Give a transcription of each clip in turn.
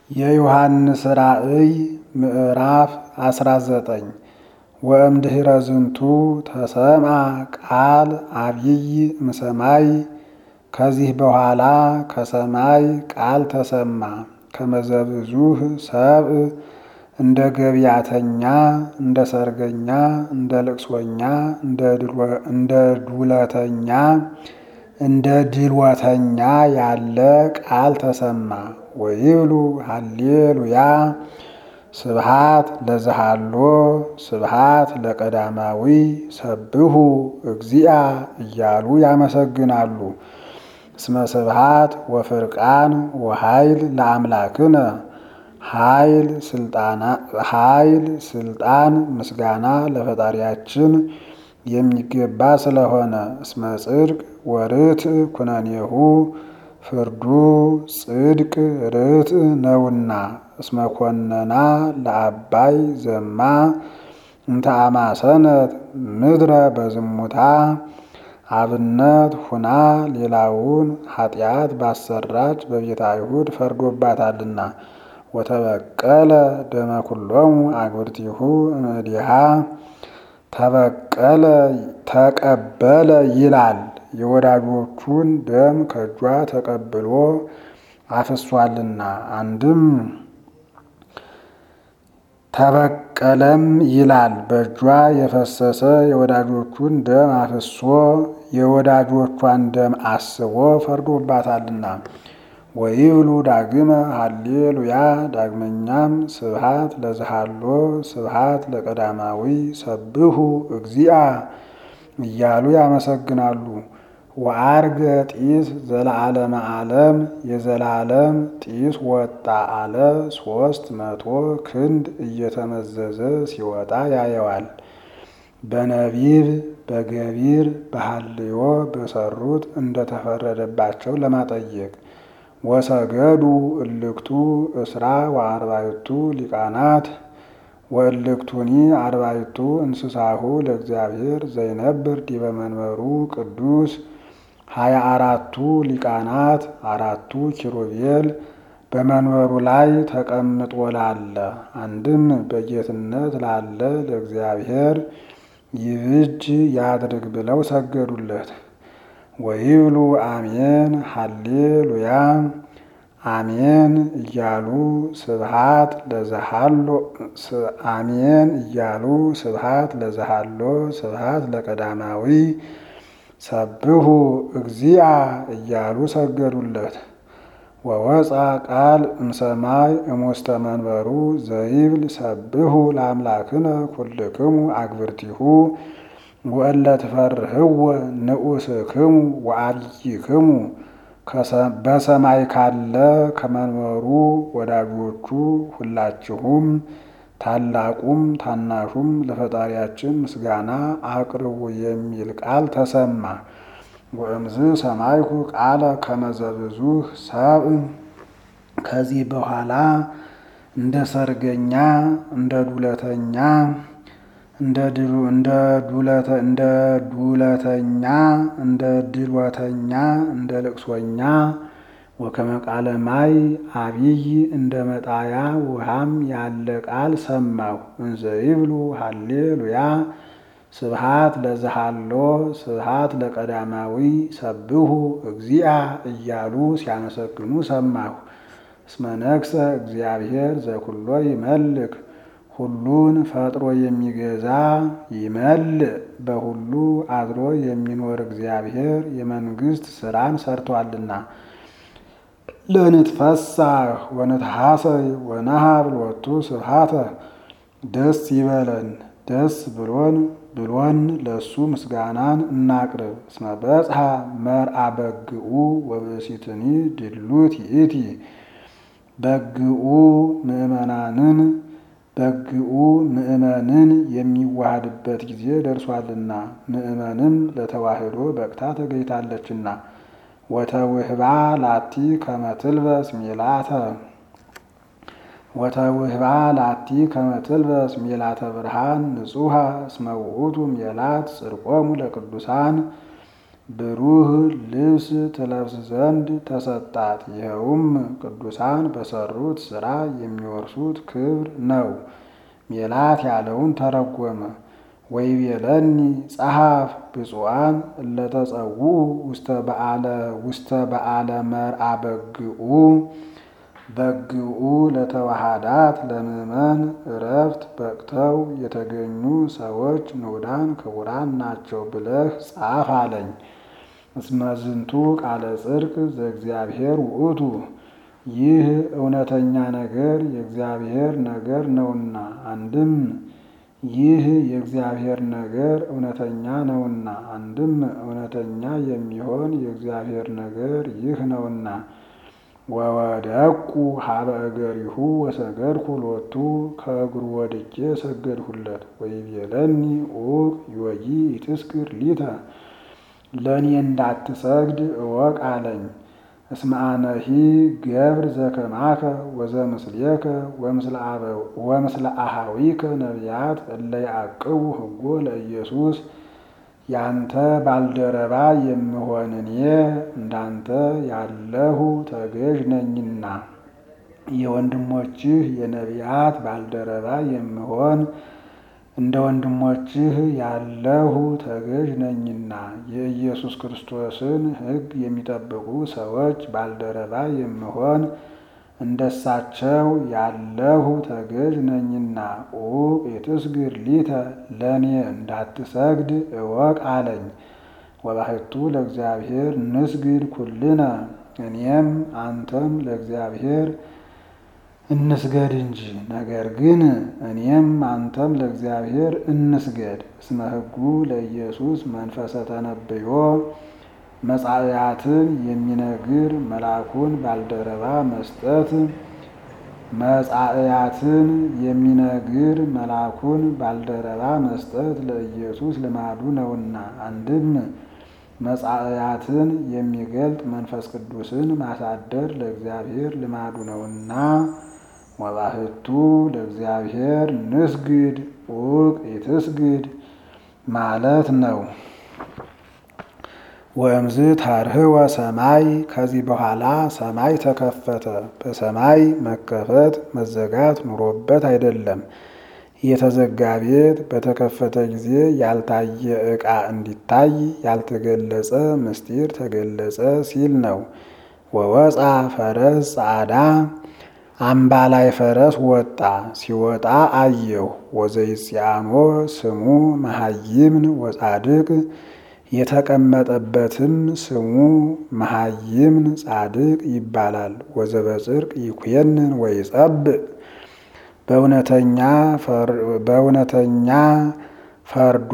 የዮሐንስ ራእይ ምዕራፍ 19 ወእምድኅረ ዝንቱ ተሰምዐ ቃል አቢይ እምሰማይ ከዚህ በኋላ ከሰማይ ቃል ተሰማ ከመዘብዙህ ሰብእ እንደ ገቢያተኛ እንደ ሰርገኛ እንደ ልቅሶኛ እንደ ዱለተኛ እንደ ድልወተኛ ያለ ቃል ተሰማ። ወይብሉ ሃሌሉያ ስብሃት ለዘሃሎ ስብሃት ለቀዳማዊ ሰብሁ እግዚአ እያሉ ያመሰግናሉ። እስመ ስብሃት ወፍርቃን ወኃይል ለአምላክነ ኃይል ስልጣን ምስጋና ለፈጣሪያችን የሚገባ ስለሆነ እስመ ጽድቅ ወርትዕ ኩነኔሁ ፍርዱ ጽድቅ ርትዕ ነውና እስመ ኮነና ለአባይ ዘማ እንተ አማሰነት ምድረ በዝሙታ አብነት ሁና ሌላውን ኃጢአት ባሰራች በቤተ አይሁድ ፈርዶባታልና ወተበቀለ ደመ ኩሎሙ አግብርቲሁ እምእዲሃ ተበቀለ ተቀበለ ይላል። የወዳጆቹን ደም ከእጇ ተቀብሎ አፍሷልና። አንድም ተበቀለም ይላል በእጇ የፈሰሰ የወዳጆቹን ደም አፍሶ የወዳጆቿን ደም አስቦ ፈርዶባታልና። ወይብሉ ዳግመ ሃሌሉያ ዳግመኛም ስብሃት ለዝሃሎ ስብሃት ለቀዳማዊ ሰብሁ እግዚአ እያሉ ያመሰግናሉ። ወአርገ ጢስ ዘለዓለመ ዓለም የዘላለም ጢስ ወጣ አለ ሶስት መቶ ክንድ እየተመዘዘ ሲወጣ ያየዋል። በነቢብ በገቢር በሃልዮ በሰሩት እንደተፈረደባቸው ለማጠየቅ ወሰገዱ እልክቱ እስራ ወአርባይቱ ሊቃናት ወእልክቱኒ አርባይቱ እንስሳሁ ለእግዚአብሔር ዘይነብር ዲበ መንበሩ ቅዱስ ሀያ አራቱ ሊቃናት አራቱ ኪሩቤል በመንበሩ ላይ ተቀምጦ ላለ አንድም በጌትነት ላለ ለእግዚአብሔር ይብጅ ያድርግ ብለው ሰገዱለት። ወይብሉ አሜን ሃሌሉያ አሜን እያሉ ስብሃት ለዘሃሎ አሜን እያሉ ስብሃት ለዘሃሎ ስብሃት ለቀዳማዊ ሰብሁ እግዚአ እያሉ ሰገዱለት። ወወፃ ቃል እምሰማይ እሙስተ መንበሩ ዘይብል ሰብሁ ለአምላክነ ኩልክሙ አግብርቲሁ ወእለ ትፈርህዎ ንዑስክሙ ወአብይክሙ በሰማይ ካለ ከመንበሩ ወዳጆቹ ሁላችሁም ታላቁም ታናሹም ለፈጣሪያችን ምስጋና አቅርቡ የሚል ቃል ተሰማ። ወእምዝ ሰማይኩ ቃለ ከመዘብዙህ ሰብእ ከዚህ በኋላ እንደ ሰርገኛ እንደ ዱለተኛ እንደ ዱለተኛ እንደ ድልወተኛ እንደ ልቅሶኛ ወከመ ቃለ ማይ አቢይ እንደ መጣያ ውሃም ያለ ቃል ሰማሁ። እንዘ ይብሉ ሃሌሉያ ስብሃት ለዘሃሎ ስብሃት ለቀዳማዊ ሰብሁ እግዚአ እያሉ ሲያመሰግኑ ሰማሁ። እስመ ነግሰ እግዚአብሔር ዘኩሎ ይመልክ ሁሉን ፈጥሮ የሚገዛ ይመልእ በሁሉ አድሮ የሚኖር እግዚአብሔር የመንግስት ስራን ሰርቷልና። ለንትፈሳህ ወንትሐሰይ ወነሃብ ሎቱ ስብሃተ ደስ ይበለን ደስ ብሎን ብሎን ለሱ ምስጋናን እናቅርብ። እስመ በጽሐ መርአ በግኡ ወብእሲትኒ ድሉት ይእቲ በግኡ ምእመናንን በግኡ ምእመንን የሚዋሃድበት ጊዜ ደርሷልና ምእመንም ለተዋህዶ በቅታ ተገኝታለችና። ወተውህባ ላቲ ከመትልበስ ሜላተ ወተውህባ ላቲ ከመትልበስ ሜላተ ብርሃን ንጹሃ እስመ ውእቱ ሜላት ጽድቆሙ ለቅዱሳን ብሩህ ልብስ ትለብስ ዘንድ ተሰጣት። ይኸውም ቅዱሳን በሰሩት ሥራ የሚወርሱት ክብር ነው። ሜላት ያለውን ተረጎመ። ወይቤለኒ ጸሐፍ ብፁዓን እለተጸውዑ ውስተ በዓለ መርአ በግኡ በግኡ ለተዋሃዳት ለምእመን እረፍት በቅተው የተገኙ ሰዎች ንዑዳን ክቡራን ናቸው ብለህ ጻፍ አለኝ። እስመዝንቱ ቃለ ጽድቅ ዘእግዚአብሔር ውእቱ ይህ እውነተኛ ነገር የእግዚአብሔር ነገር ነውና። አንድም ይህ የእግዚአብሔር ነገር እውነተኛ ነውና፣ አንድም እውነተኛ የሚሆን የእግዚአብሔር ነገር ይህ ነውና። ወወደቁ ሀበ እገሪሁ ወሰገድኩ ሎቱ ከእግሩ ወድቄ ሰገድሁለት። ወይቤለኒ ኡቅ ዮጊ ኢትስክር ሊተ ለእኔ እንዳትሰግድ እወቅ አለኝ። እስመ አነሂ ገብር ዘከማከ ወዘምስሌከ ወምስለ አሃዊከ ነቢያት እለ ያዕቅቡ ሕጎ ለኢየሱስ ያንተ ባልደረባ የምሆን እኔ እንዳንተ ያለሁ ተገዥ ነኝና የወንድሞችህ የነቢያት ባልደረባ የምሆን እንደ ወንድሞችህ ያለሁ ተገዥ ነኝና የኢየሱስ ክርስቶስን ሕግ የሚጠብቁ ሰዎች ባልደረባ የምሆን እንደሳቸው ያለሁ ተገዥ ነኝና ኡቅ የትስግር ሊተ ለእኔ እንዳትሰግድ እወቅ አለኝ። ወባሕቱ ለእግዚአብሔር ንስግድ ኩልነ እኔም አንተም ለእግዚአብሔር እንስገድ እንጂ። ነገር ግን እኔም አንተም ለእግዚአብሔር እንስገድ። እስመ ሕጉ ለኢየሱስ መንፈሰ ተነብዮ መጻእያትን የሚነግር መልአኩን ባልደረባ መስጠት መጻእያትን የሚነግር መልአኩን ባልደረባ መስጠት ለኢየሱስ ልማዱ ነውና። አንድም መጻእያትን የሚገልጥ መንፈስ ቅዱስን ማሳደር ለእግዚአብሔር ልማዱ ነውና። ወባሕቱ ለእግዚአብሔር ንስግድ ኡቅ ኢትስግድ ማለት ነው። ወእምዝ ታርህወ ሰማይ ከዚህ በኋላ ሰማይ ተከፈተ። በሰማይ መከፈት መዘጋት ኑሮበት አይደለም። የተዘጋ ቤት በተከፈተ ጊዜ ያልታየ ዕቃ እንዲታይ ያልተገለጸ ምስጢር ተገለጸ ሲል ነው። ወወፃ ፈረስ ጻዕዳ አምባላይ ፈረስ ወጣ። ሲወጣ አየሁ። ወዘይጽያኖ ስሙ መሃይምን ወጻድቅ የተቀመጠበትም ስሙ መሃይምን ጻድቅ ይባላል። ወዘበጽድቅ ይኩየንን ወይጸብእ በእውነተኛ ፈርዶ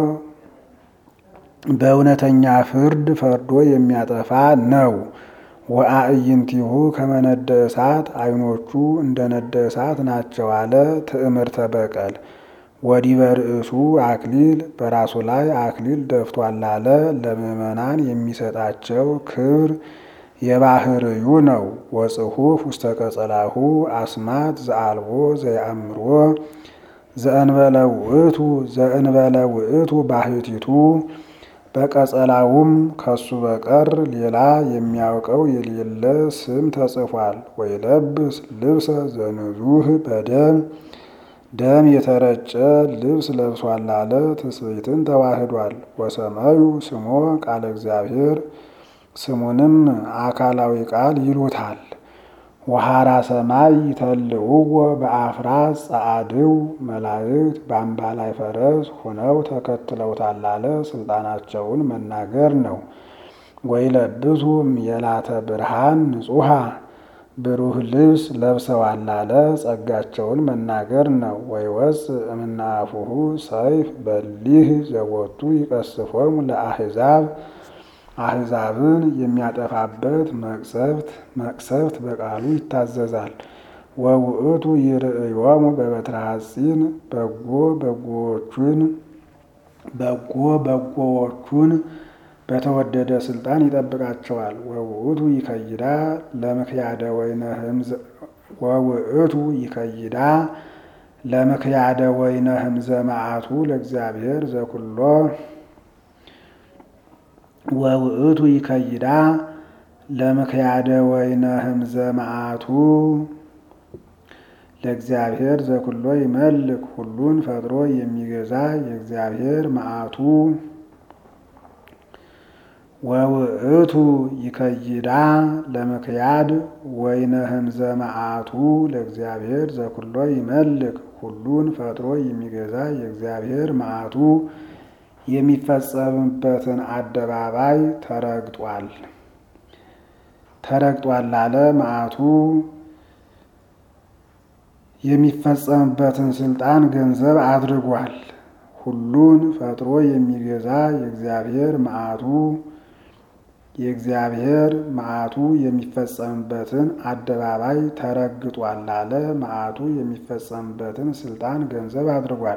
በእውነተኛ ፍርድ ፈርዶ የሚያጠፋ ነው። ወአዕይንቲሁ ከመነደ እሳት ዓይኖቹ እንደ ነደ እሳት ናቸው አለ። ትዕምርተ በቀል ወዲበ ርእሱ አክሊል በራሱ ላይ አክሊል ደፍቷል አለ። ለምዕመናን የሚሰጣቸው ክብር የባህርዩ ነው። ወጽሑፍ ውስተ ቀጸላሁ አስማት ዘአልቦ ዘየአምሮ ዘእንበለ ውእቱ ዘእንበለ ውእቱ ባህቲቱ በቀጸላውም ከሱ በቀር ሌላ የሚያውቀው የሌለ ስም ተጽፏል። ወይለብስ ልብሰ ዘንዙህ በደም ደም የተረጨ ልብስ ለብሷል አለ። ትስብእትን ተዋህዷል። ወሰማዩ ስሞ ቃለ እግዚአብሔር ስሙንም አካላዊ ቃል ይሉታል። ወሐራ ሰማይ ይተልውዎ በአፍራስ ጸአድው መላእክት በአምባላይ ፈረስ ሆነው ተከትለውታል አለ። ስልጣናቸውን መናገር ነው። ወይለብሱ የላተ ብርሃን ንጹሐ ብሩህ ልብስ ለብሰዋል አለ። ጸጋቸውን መናገር ነው። ወይወፅ እምናፉሁ ሰይፍ በሊህ ዘቦቱ ይቀስፎሙ ለአሕዛብ አሕዛብን የሚያጠፋበት መቅሰፍት መቅሰፍት በቃሉ ይታዘዛል። ወውእቱ ይርእዮሙ በበትረ ሐጺን በጎ በጎዎቹን በጎ በጎዎቹን በተወደደ ስልጣን ይጠብቃቸዋል። ወውእቱ ይከይዳ ለምክያደ ወይነ ህምዘ ወውእቱ ይከይዳ ለምክያደ ወይነ ህምዘ መዓቱ ለእግዚአብሔር ዘኩሎ ወውእቱ ይከይዳ ለምክያደ ወይነ ህምዘ መዓቱ ለእግዚአብሔር ዘኩሎ ይመልክ ሁሉን ፈጥሮ የሚገዛ የእግዚአብሔር መዓቱ ወውእቱ ይከይዳ ለምክያድ ወይነ ህምዘ መዓቱ ለእግዚአብሔር ዘኩሎ ይመልክ ሁሉን ፈጥሮ የሚገዛ የእግዚአብሔር መዓቱ የሚፈጸምበትን አደባባይ ተረግጧል ተረግጧል አለ መዓቱ የሚፈጸምበትን ስልጣን ገንዘብ አድርጓል። ሁሉን ፈጥሮ የሚገዛ የእግዚአብሔር መዓቱ የእግዚአብሔር መዓቱ የሚፈጸምበትን አደባባይ ተረግጧል አለ መዓቱ የሚፈጸምበትን ስልጣን ገንዘብ አድርጓል።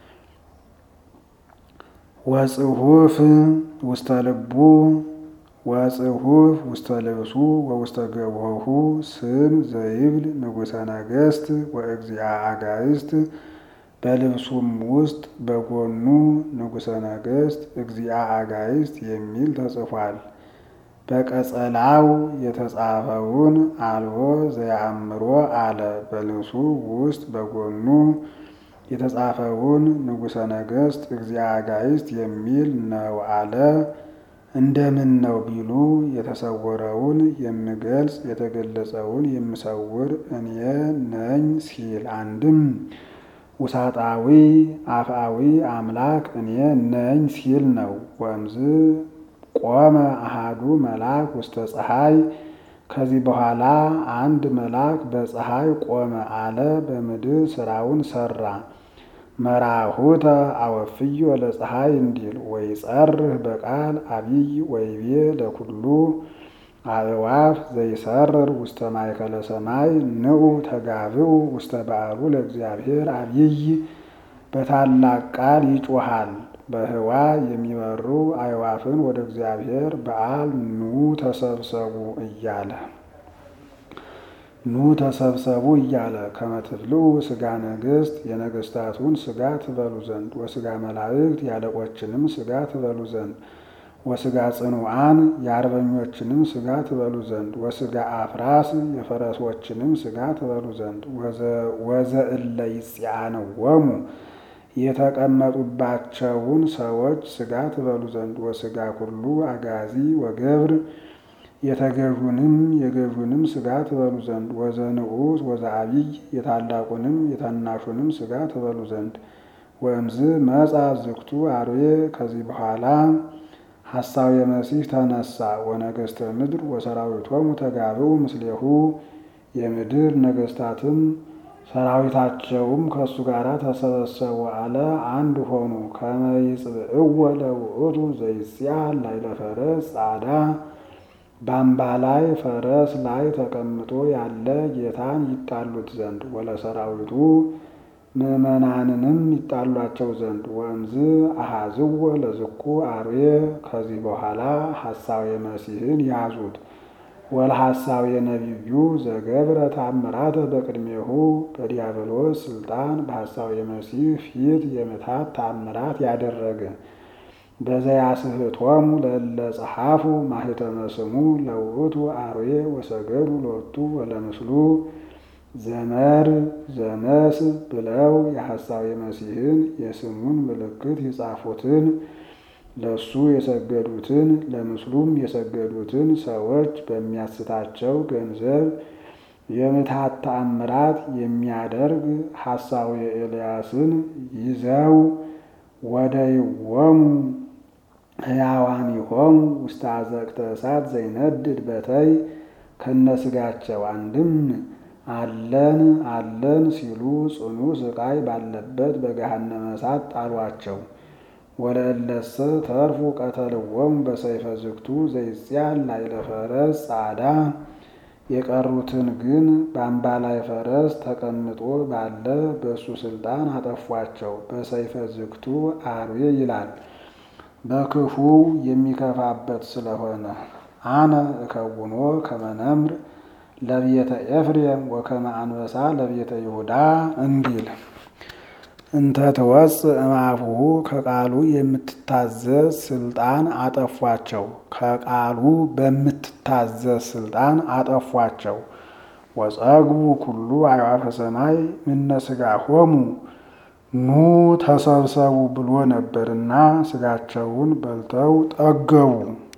ወጽሁፍ ውስተ ልቡ ወጽሁፍ ውስተ ልብሱ ወውስተ ገቦሁ ስም ዘይብል ንጉሠ ነገሥት ወእግዚአ አጋዕዝት በልብሱም ውስጥ በጎኑ ንጉሠ ነገሥት እግዚአ አጋዕዝት የሚል ተጽፏል። በቀጸላው የተጻፈውን አልቦ ዘያአምሮ አለ። በልብሱ ውስጥ በጎኑ የተጻፈውን ንጉሠ ነገሥት እግዚአ አጋዕዝት የሚል ነው አለ። እንደምን ነው ቢሉ የተሰወረውን የምገልጽ የተገለጸውን የምሰውር እኔ ነኝ ሲል አንድም ውሳጣዊ አፍአዊ አምላክ እኔ ነኝ ሲል ነው። ወእምዝ ቆመ አሃዱ መልአክ ውስተ ፀሐይ ከዚህ በኋላ አንድ መልአክ በፀሐይ ቆመ አለ። በምድር ስራውን ሰራ። መራሁተ አወፍዮ ለፀሐይ እንዲል ወይ ጸርህ በቃል አብይ ወይቤ ለኩሉ አእዋፍ ዘይሰርር ውስተ ማእከለ ሰማይ ንዑ ተጋብኡ ውስተ በዓሉ ለእግዚአብሔር አብይ በታላቅ ቃል ይጮሃል። በህዋ የሚበሩ አእዋፍን ወደ እግዚአብሔር በዓል ኑ ተሰብሰቡ እያለ ኑ ተሰብሰቡ እያለ ከመትብልዑ ስጋ ነገሥት የነገሥታቱን ስጋ ትበሉ ዘንድ ወስጋ መላእክት ያለቆችንም ስጋ ትበሉ ዘንድ ወስጋ ጽኑዓን የአርበኞችንም ስጋ ትበሉ ዘንድ ወስጋ አፍራስ የፈረሶችንም ስጋ ትበሉ ዘንድ ወዘእለ ይጽአንወሙ የተቀመጡባቸውን ሰዎች ስጋ ትበሉ ዘንድ ወስጋ ኩሉ አጋዚ ወገብር የተገዡንም የገዡንም ስጋ ትበሉ ዘንድ ወዘንዑስ ወዘአብይ የታላቁንም የታናሹንም ስጋ ትበሉ ዘንድ ወእምዝ መጻ ዝግቱ አርዌ ከዚህ በኋላ ሐሳዌ መሲህ ተነሳ። ወነገሥተ ምድር ወሰራዊቶሙ ተጋብኡ ምስሌሁ የምድር ነገሥታትም ሰራዊታቸውም ከእሱ ጋር ተሰበሰቡ አለ። አንድ ሆኑ። ከመ ይጽብዕዎ ለውእቱ ዘይጽአን ላዕለ ፈረስ ጻዕዳ በአምባ ላይ ፈረስ ላይ ተቀምጦ ያለ ጌታን ይጣሉት ዘንድ ወለሰራዊቱ ምዕመናንንም ይጣሏቸው ዘንድ ወእምዝ አሃዝዎ ለዝኩ አርዌ ከዚህ በኋላ ሐሳዌ መሲህን ያዙት። ወለሐሳዌ ነቢዩ ዘገብረ ታምራተ በቅድሜሁ በዲያብሎስ ስልጣን በሐሳዌ መሲህ ፊት የምታት ታምራት ያደረገ በዘያስህቶሙ ለእለ ጸሐፉ ማህተመ ስሙ ለውእቱ አርዌ ወሰገዱ ሎቱ ወለምስሉ ዘመር ዘመስ ብለው የሐሳዌ መሲህን የስሙን ምልክት የጻፉትን ለሱ የሰገዱትን ለምስሉም የሰገዱትን ሰዎች በሚያስታቸው ገንዘብ የምታት ተአምራት የሚያደርግ ሐሳዌ ኤልያስን ይዘው ወደ ይወሙ ሕያዋኒሆሙ ውስተ አዘቅተ እሳት ዘይነድድ በተይ ከነስጋቸው አንድም አለን አለን ሲሉ ጽኑ ስቃይ ባለበት በገሃነመ እሳት ጣሏቸው። ወለእለሰ ተርፉ ቀተልዎሙ በሰይፈ ዝግቱ ዘይጽአን ላዕለ ፈረስ ጻዕዳ የቀሩትን ግን በአምባ ላይ ፈረስ ተቀምጦ ባለ በእሱ ስልጣን አጠፏቸው። በሰይፈ ዝግቱ አርዌ ይላል በክፉ የሚከፋበት ስለሆነ አነ እከውኖ ከመነምር ለቤተ ኤፍሬም ወከመ አንበሳ ለቤተ ይሁዳ እንዲል እንተ ትወፅእ እምአፉሁ ከቃሉ የምትታዘዝ ስልጣን አጠፏቸው። ከቃሉ በምትታዘዝ ስልጣን አጠፏቸው። ወጸግቡ ኩሉ አዕዋፈ ሰማይ ምነ ሥጋሆሙ ኑ ተሰብሰቡ ብሎ ነበርና ሥጋቸውን በልተው ጠገቡ።